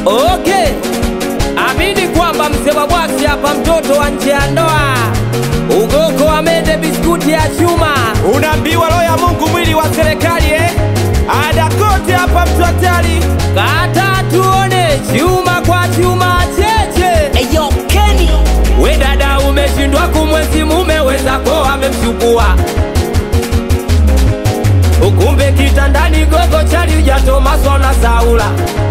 Okay, amini kwamba mzee wa bwaksi hapa, mtoto wa nje ya ndoa, ugoko amende biskuti ya chuma, Unaambiwa roho ya Mungu mwili wa serikali eh? Ada kote hapa mtu hatari. kata tuone chuma kwa chuma cheche. Eyo Kenny We dada, umeshindwa kumwenzi mume wezako amemchukua, ukumbe kitandani gogo chali ujatomaswa na Saula.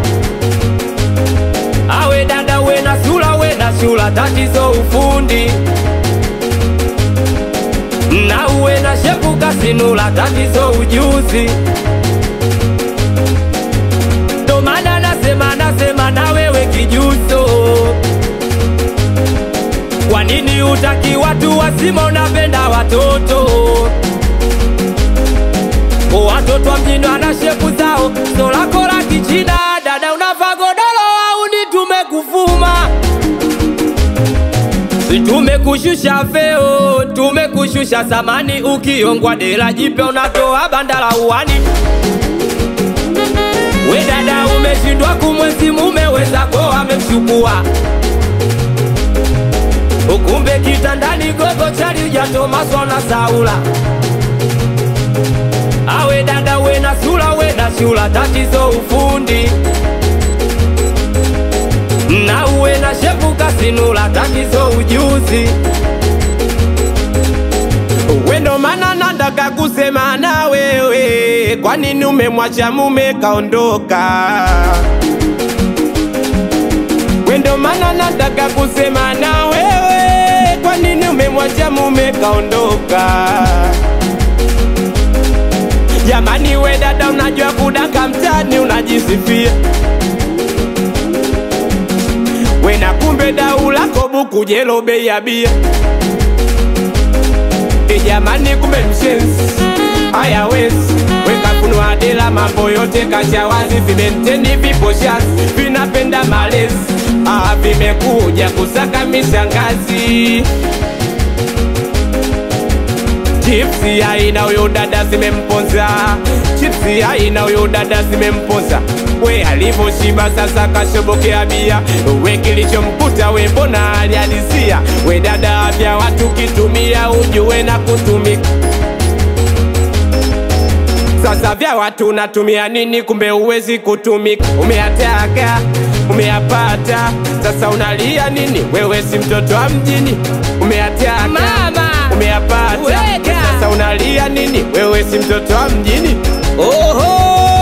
Awe dada, we na sula, we na shula, tatizo ufundi na uwe na shepu kasinula, tatizo ujuzi. Ndo maana nasema nasema na wewe kijuso kwa nini utaki watu wazima, unapenda watoto? Watoto wa mjini wana shepu zao, so lako la kichina. Dada unavaa godoro au ni tumekufuma? Si Tumekushusha veo, tumekushusha samani, ukiongwa dela jipya unatoa banda la uani. We dada, umeshindwa kumwenzi mume wezako amemchukua ukumbe kitandani gogo chali ujatomaswa na Saula. Awe dada, we na sula, we na shula, tatizo ufundi na uwe na shepu kasinula, tatizo ujuzi. We ndo maana nataka kusema na wewe, kwa nini umemwacha mume kaondoka? We ndo maana nataka kusema na wewe, kwa nini umemwacha mume kaondoka? Jamani we dada, unajua kudaka mtani, unajisifia we na kumbe dau lako buku jelo bei ya bia E jamani, kumbe mshenzi haya wezi weka funua dela, mambo yote kasha wazi, vimenteni vipo shazi, vinapenda malezi ah, vimekuja kusaka mishangazi Chipsi aina huyo dada zimemponza, chipsi aina huyo dada zimemponza. We alivyoshiba sasa kashobokea bia, we kilichomkuta we mbona alihalisia? We dada vya watu kitumia ujue na kutumika sasa vya watu unatumia nini? Kumbe uwezi kutumika, umeyataka umeyapata, sasa unalia nini? Wewe si mtoto wa mjini, umeyataka Mama, umeyapata, weka. sasa unalia nini? Wewe si mtoto wa mjini. Oho,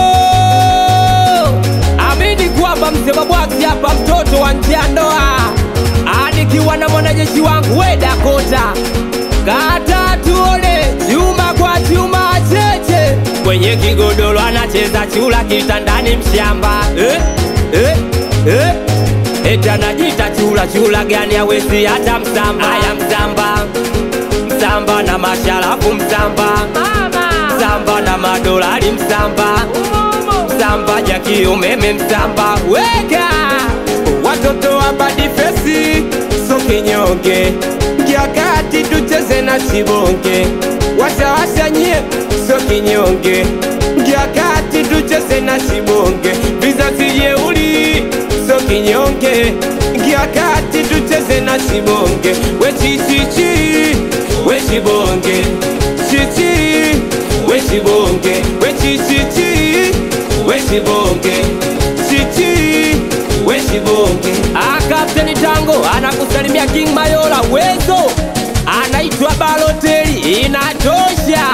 amini kwamba mzee wa bwaksi hapa, mtoto wa nje ya ndoa, anikiwa na mwanajeshi wangu we Dakota, kata tuone chuma kwa chuma cheche, kwenye kigodoro anacheza chula, kitandani mshamba eh, eh, eh. Eti anajita chula chula gani awezi hata msamba Aya msamba Msamba na masharafu msamba Msamba na madolari msamba Msamba jaki umeme msamba Weka Watoto wa badifesi so kinyonge, kiakati tucheze na chibonge, washawasha nye so kinyonge, kiakati tucheze na chibonge, vizazi jeuli so kinyonge, kiakati tucheze na chibonge, we chichichi we chibonge, chichi we chibonge, we chichichi we chibonge, chichi we chibonge. Ah, Kapteni Tango anakusalimia King Mayola Wezo anaitwa Baloteli inatosha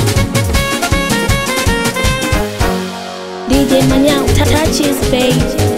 DJ Manyao touches page